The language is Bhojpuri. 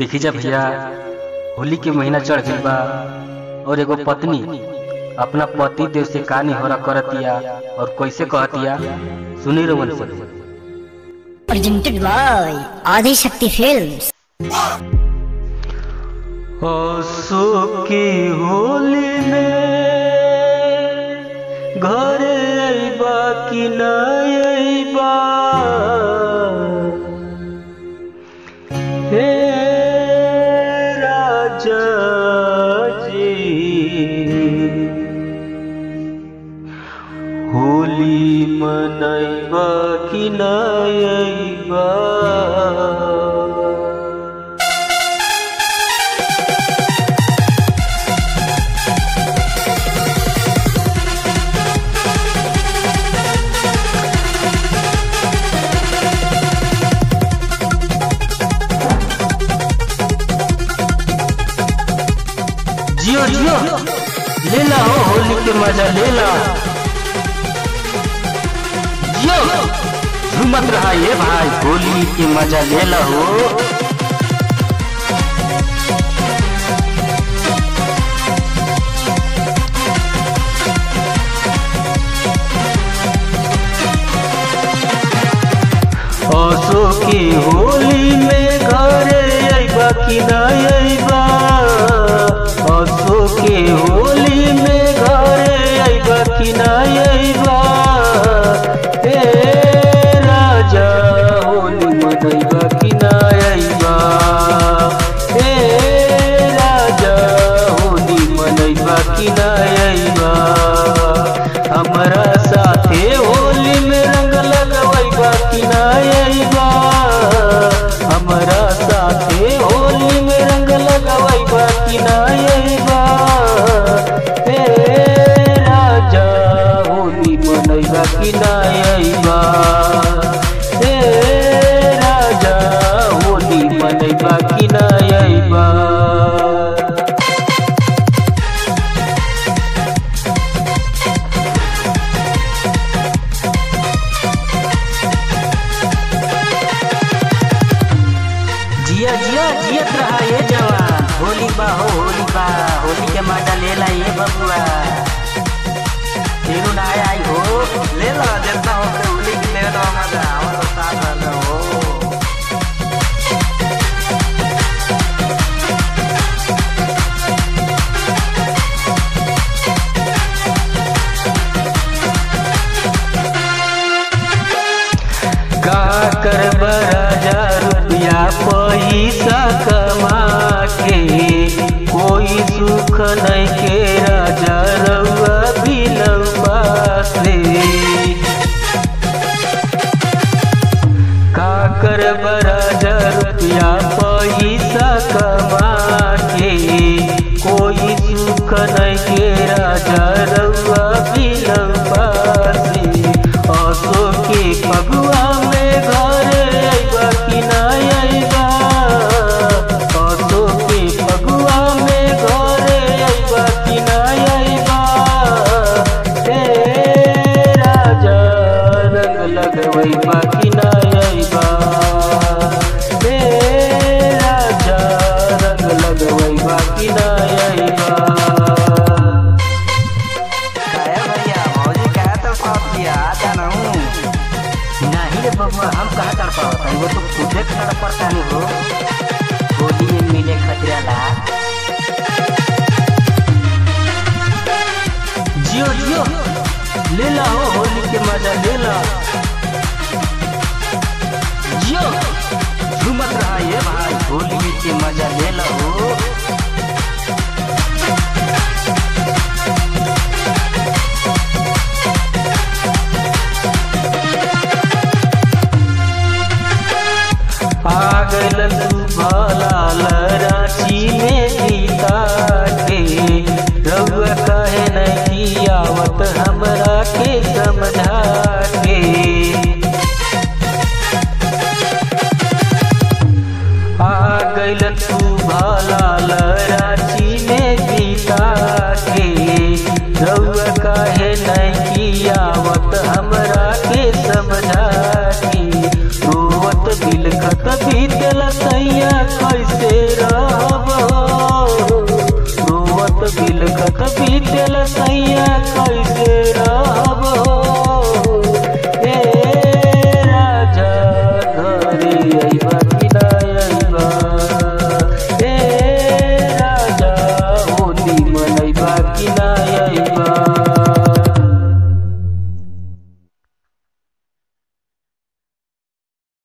देखी जा भैया होली के महीना चढ़ गइल बा और एगो पत्नी अपना पति देव से का निहोरा करतिया और कैसे कहतिया सुनी रवन से presented by Adi Shakti Films. असो की होली में घर अइबा कि न अइबा हे राजा जी होली मनैबा कि न अइबा जियो जियो ले ला हो होली के मजा ले ला जियो झूमत रहा ये भाई होली के मजा ले ला हो असो की होली में घरे अइबा कि ना अइबा असो के होली में घरे अइबा कि ना अइबा हे राजा होली मनैबा कि ना अइबा हे राजा होली मनैबा कि ना अइबा हमरा साथे होली में रंग लगवैबा कि ना अइबा हमरा साथे होली में रंग लगवैबा कि ना अइबा हे राजा होली मनैबा कि ना अइबा हे राजा होली मनैबा कि ना अइबा जिया जिया जियत रहा ये जवान होली बा हो होली बा होली के मजा ले ला ये बबुआ फिर ना आई हो ले ला जितना हो के होली की ले लो मजा और तो साथ रहना हो का कर राजा रुपया पैसा कमा के कोई सुख नहीं के राजा रउआ बिलवा से का कर राजा रुपया पैसा कमा के कोई सुख नहीं के राजा रउआ बिलवा से असो के फगुआ में घर अइबा कि ना अइबा असो के फगुआ में घर अइबा कि ना अइबा हे राजा रंग लगवैबा कि ना अइबा हे राजा रंग लगवैबा कि ना अइबा काया भैया मौजी कहा तो साथ किया जाना हूँ नहीं रे बबुआ हम कहाँ कर पावत वो तो खुदे कर पड़ता नहीं हो होली में मिले खतरा ला जियो जियो ले ला हो होली के मजा ले ला जियो झूमत रहा ये भाई होली के मजा ले ला हो पागल तू भलाल रांची में जीता के रउआ कहे नहीं आवत हमरा के समझा के आ गइल तू भलाल रांची में जीता के रउआ कहे नहीं आवत हमरा के समझा के रोवत बिलखत बीतल सैया कैसे तिलकत बीतेल सैया